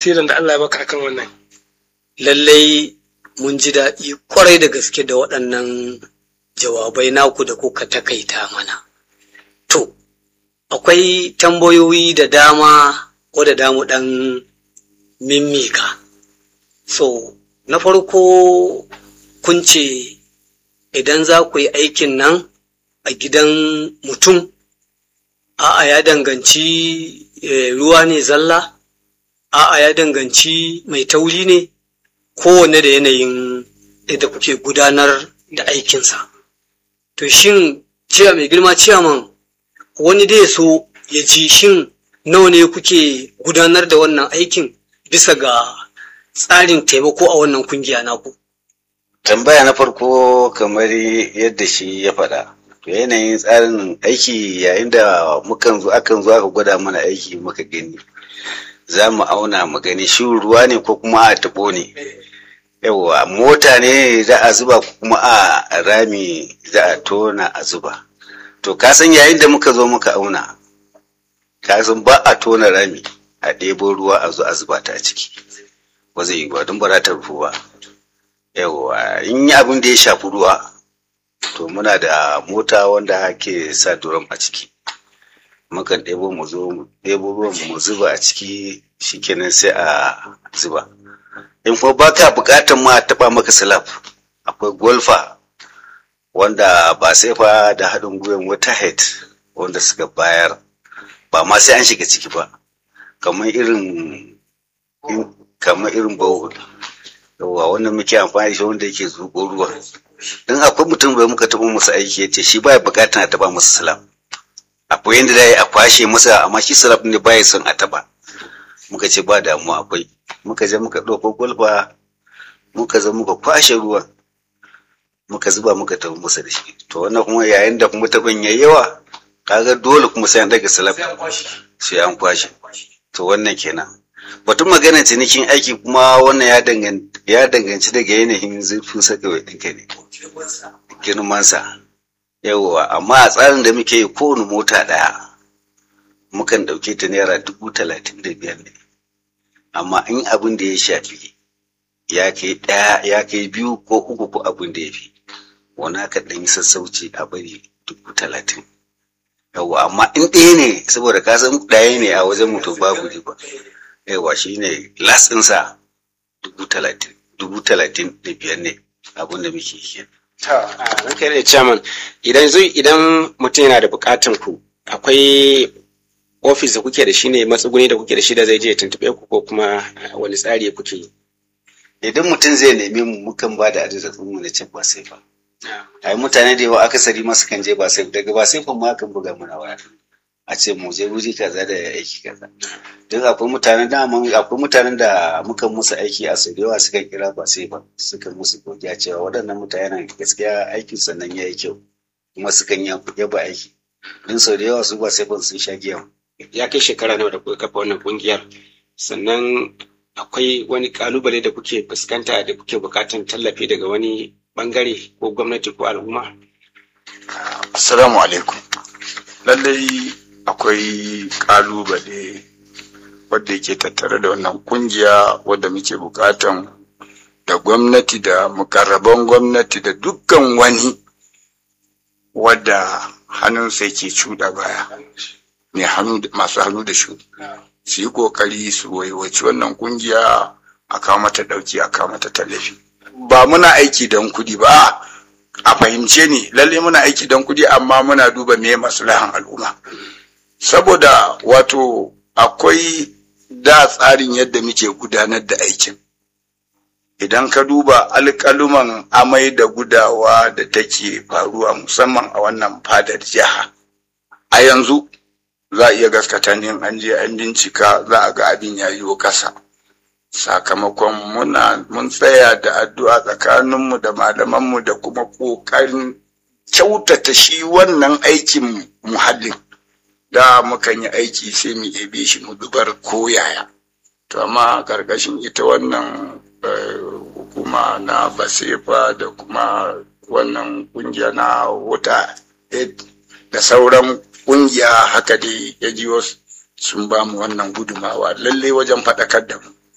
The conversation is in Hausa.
basiran da Allah ya baka akan wannan lallai mun ji daɗi kwarai da gaske da waɗannan jawabai naku da kuka takaita mana to akwai tambayoyi da dama wadda damu ɗan mimmika so na farko kun ce idan za ku yi aikin nan a gidan mutum a'a ya danganci eh, ruwa ne zalla a'a ya danganci mai tauri ne kowane da yanayin yadda kuke gudanar da aikinsa to shin ciya mai girma ciyaman wani dai so ya ji shin nawa ne kuke gudanar da wannan aikin bisa ga tsarin taimako a wannan kungiya naku tambaya na farko kamar yadda shi ya faɗa to yanayin tsarin aiki yayin da mukan zo akan zo aka gwada mana aiki muka gani za mu auna mu gani shi ruwa ne ko kuma a tabo ne yawa mota ne za a zuba ko kuma a rami za a tona a zuba to ka san yayin da muka zo muka auna ka san ba a tona rami a ɗebo ruwa a zo a zuba ta a ciki ba zai yi ba don ba za ta rufu ba yawa in yi abin da ya shafi ruwa to muna da mota wanda ake sa duram a ciki mukan ɗebo mu zo mu ɗebo ruwan mu zuba a ciki shikenan sai a zuba in kuma baka buƙatar ma taɓa maka salaf akwai golfa wanda ba sai fa da haɗin gwiwan wata head wanda suka bayar ba ma sai an shiga ciki ba kamar irin kamar irin bowl yawa wanda muke amfani da shi wanda yake zuƙo ruwa don akwai mutum bai muka taɓa masa aiki ya ce shi baya buƙatar a taɓa masa salaf akwai yadda da a kwashe masa amma shi salaf ne baya son a taɓa muka ce ba damuwa akwai muka je muka ɗauko gwalba muka zo muka kwashe ruwan muka zuba muka tafi masa da shi to wannan kuma yayin da kuma taɓin yayi yawa kaga dole kuma sai an daga salaf sai an kwashe to wannan kenan batun magana cinikin aiki kuma wannan ya danganci ya danganci daga yanayin zurfin sakawai ɗinka ne girmansa yawwa amma a tsarin da muke yi kowane mota ɗaya mukan ɗauke ta naira dubu talatin da biyar ne amma in abin da ya shafi ya kai ɗaya ya kai biyu ko uku ko abin da ya fi wani aka ɗan yi sassauci a bari dubu talatin yawwa amma in ɗaya ne saboda ka san ɗaya ne a wajen mutum babu riba yawwa shi ne lasinsa dubu talatin dubu talatin da biyar ne abin da muke yi Ta, ranka da chairman idan zai idan mutum yana da bukatan ku akwai ofis da kuke da shi ne matsuguni da kuke da shi da zai je ya tuntube ku ko kuma wani tsari kuke yi. idan mutum zai neme mu mukan ba da adireshin mu na cin ba sai ba ai mutane da yawa akasari ma sukan je ba sai daga ba sai ma kan buga mana waya a ce mu je wuri kaza da aiki kaza duk akwai mutanen da akwai mutanen da muka musu aiki a sau da yawa suka kira ba sai ba suka musu godiya cewa waɗannan mutanen gaskiya aikin sannan ya yi kyau kuma sukan yaba aiki din sau da yawa su ba sai ban sun sha giya Ya kai shekara nawa da kuka kafa wannan kungiyar sannan akwai wani kalubale da kuke fuskanta da kuke bukatan tallafi daga wani bangare ko gwamnati ko al'umma? Assalamu alaikum. Lallai akwai kalubale wadda yake tattare da wannan kungiya wadda muke bukatan da gwamnati da mukarraban gwamnati da dukkan wani wadda hannunsa yake cuɗa baya mai hannu masu hannu da shudi su yi kokari su waiwaci wannan kungiya a kawo mata ɗauki a kawo mata tallafi ba muna aiki don kuɗi ba a fahimce ni lalle muna aiki don kuɗi amma muna duba me maslahan al'umma saboda wato akwai da tsarin yadda muke gudanar da aikin idan ka duba alƙaluman amai da gudawa da take faruwa musamman a wannan fadar jiha a yanzu za a iya gaskata ne an je an bincika za a ga abin ya yiwo kasa sakamakon muna mun tsaya da addu'a tsakaninmu da malamanmu da kuma ƙoƙarin kyautata shi wannan aikin muhallin da mukan yi aiki sai mu ebe shi mu dubar koyaya to amma ƙarƙashin ita wannan hukuma na basefa da kuma wannan ƙungiya na wuta da sauran ƙungiya haka dai ya ji sun ba mu wannan gudumawa lallai wajen faɗakar da mu